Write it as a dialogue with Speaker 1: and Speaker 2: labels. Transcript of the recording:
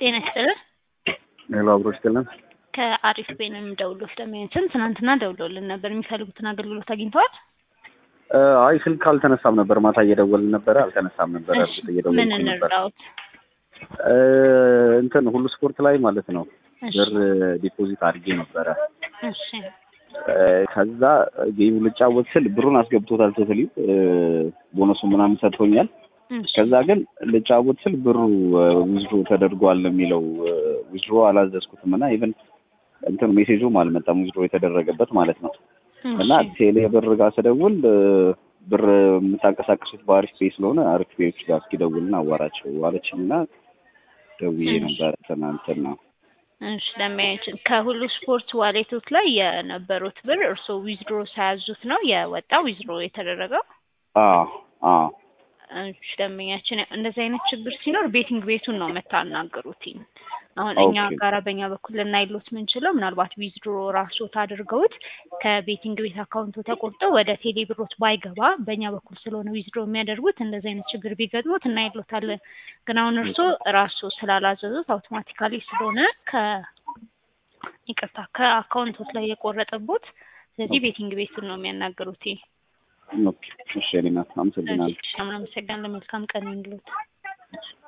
Speaker 1: ጤና ይስጥልን።
Speaker 2: ሄሎ አብሮ ይስጥልን።
Speaker 1: ከአሪፍ ቤት ነው የምደውለው። ስለሚያንስን ትናንትና ደውለውልን ነበር። የሚፈልጉትን አገልግሎት አግኝተዋል?
Speaker 2: አይ ስልክ አልተነሳም ነበር። ማታ እየደወልን ነበረ፣ አልተነሳም ነበር።
Speaker 1: እሺ፣
Speaker 2: እርግጥ
Speaker 1: ምን
Speaker 2: እየደወልን ነበር።
Speaker 1: እንርዳዎት?
Speaker 2: እ እንትን ሁሉ ስፖርት ላይ ማለት ነው
Speaker 1: እሺ፣
Speaker 2: ብር ዲፖዚት አድርጌ ነበረ።
Speaker 1: እሺ፣
Speaker 2: እ ከዛ ጌሙ ልጫወት ስል ብሩን አስገብቶታል ቶታሊ ቦነሱ ምናምን ሰጥቶኛል።
Speaker 1: እሺ፣
Speaker 2: ከዛ ግን ልጫወት ስል ብሩ ዊዝድሮ ተደርጓል የሚለው ዊዝድሮ አላዘዝኩትም እና ኢቨን እንትን ሜሴጁም አልመጣም ዊዝድሮ የተደረገበት ማለት ነው። እና
Speaker 1: እሺ።
Speaker 2: ቴሌ ብር ጋር ስደውል እ ብር የምታንቀሳቀሱት በአሪፍ ፔ ስለሆነ አሪፍ ፔዎች ጋር እስኪደውልና አዋራቸው አለችኝ እና ደውዬ
Speaker 1: እሺ።
Speaker 2: ነበረ ትናንትና።
Speaker 1: እሺ ለማየችን ከሁሉ ስፖርት ዋሌቶች ላይ የነበሩት ብር እርስዎ ዊዝድሮ ሳያዙት ነው የወጣው ዊዝድሮ የተደረገው?
Speaker 2: አዎ አዎ
Speaker 1: እሺ ደንበኛችን እንደዚህ አይነት ችግር ሲኖር ቤቲንግ ቤቱን ነው የምታናገሩት። አሁን እኛ
Speaker 2: ኦኬ።
Speaker 1: ጋራ በእኛ በኩል ልናይሎት ምንችለው ምናልባት ዊዝድሮ ራስዎት አድርገውት ከቤቲንግ ቤት አካውንቶ ተቆርጦ ወደ ቴሌ ብሮት ባይገባ በእኛ በኩል ስለሆነ ዊዝድሮ የሚያደርጉት እንደዚህ አይነት ችግር ቢገጥሞት እናይሎታለን። ግን አሁን እርስዎ ራስዎ ስላላዘዙት አውቶማቲካሊ ስለሆነ ከ ይቅርታ ከአካውንቶት ላይ የቆረጠቦት ስለዚህ ቤቲንግ ቤቱን ነው የሚያናገሩት።
Speaker 2: ኦኬ እሺ እኔ ናት አመሰግናለሁ።
Speaker 1: እሺ አመሰግናለሁ። መልካም ቀን ይሁንልዎት።